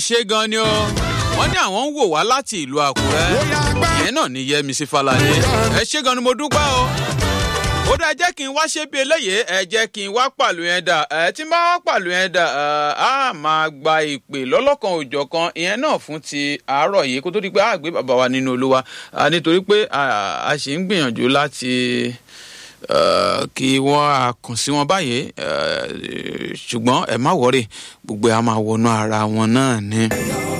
ṣe gan ni o wọ́n ní àwọn ń wò wá láti ìlú àkúrẹ́ ìyẹn náà ní yẹmísí falade ẹ ṣe gan ni mo dúpẹ́ o ó dá ẹ jẹ́ kí n wá ṣe bí eléyìí ẹ jẹ́ kí n wá pàlù yẹn dà ẹ tí n bá wá pàlù yẹn dà á máa gba ìpè lọ́lọ́kan òjọ̀ kan ìyẹn náà fún ti àárọ̀ yìí kó tó di pé a gbé bàbá wa nínú olúwa nítorí pé a ṣì ń gbìyànjú láti kí wọ́n á kàn sí wọn báyìí ṣùgbọ́n ẹ má wọrí gbogbo ẹ á máa wọnú ara wọn náà ni.